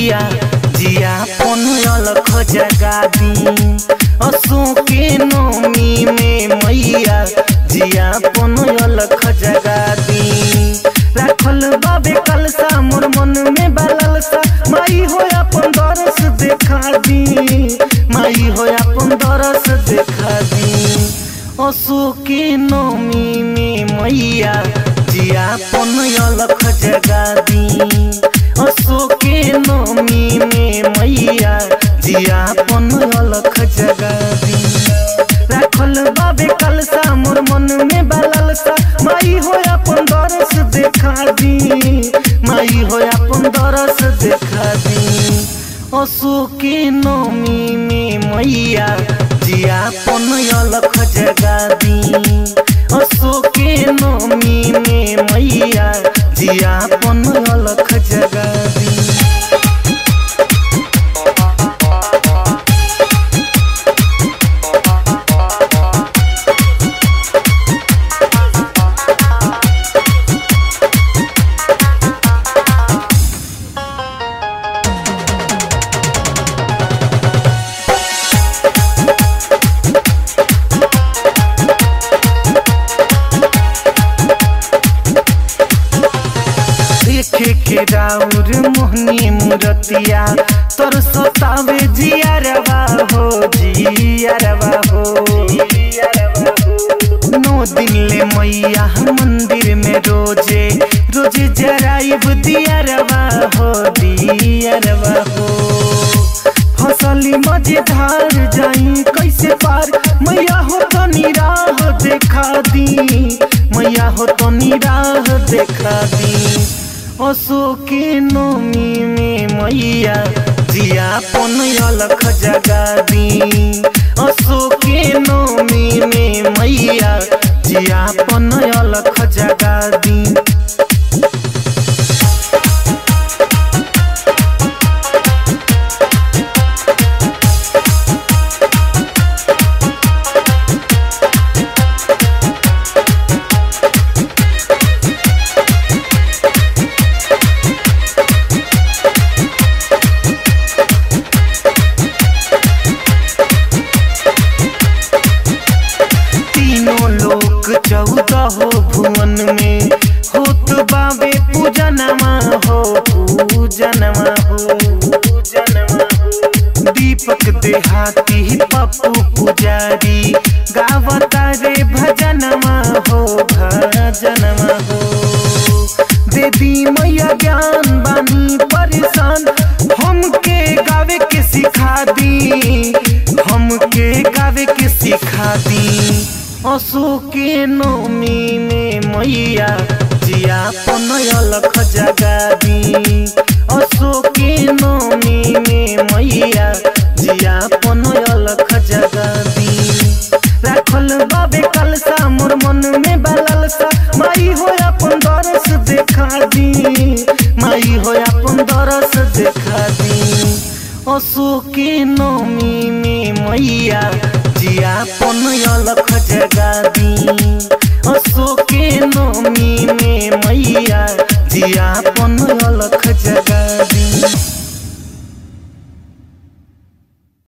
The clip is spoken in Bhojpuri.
मैया जिया पन अलख जगा दी असो के नमी में मैया जिया पन अलख जगा दी राखल बाबे कलसा मोर मन में बललसा माई हो अपन दरस देखा दी माई हो अपन दरस देखा दी असो के नमी में मैया जिया पन अलख जगा दी असो के नमी में मैया जिया पन अलख जगा दी राखल बाबे कलसा मोर मन में बललसा माई हो अपन दरस देखा दी माई हो अपन दरस देखा दी असो के नमी में मैया जिया पन अलख जगा दी असो के नमी में मैया जिया पन अलख जगा दी देखे के राउर मोहनी मूरतिया तोर सतावे जियारवा हो जियारवा हो नौ दिन ले मैया मंदिर में रोजे रोजे जराइब दियारवा हो दियारवा हो फसली मजेदार जाई कैसे पार मैया हो तो निराह देखा दी मैया हो तो निराह देखा दी असो के नमी में मैया जिया पन अलख जगा दी असो के नमी में मैया जिया पन अलख जगा दी तीनों लोक चौदह हो भुवन में होत बाबे पूजनमा हो पूजनमा हो पूजनमा हो दीपक देहाती पप्पू पुजारी गावता रे भजनमा हो भजनमा हो दे दी मैया ज्ञान बानी परेशान हमके गावे के सिखा दी हमके गावे के सिखा दी असो के नमी में मैया जिया पन अलख जगा दी असो के नमी में मैया जिया पन अलख जगा दी राखल बाबे कलसा मोर मन में बललसा माई हो अपन दरस देखा दी माई हो अपन दरस देखा दी असो के नमी में मैया जिया पन अलख जगा दी असो के नमी में मैया जिया पन अलख जगा दी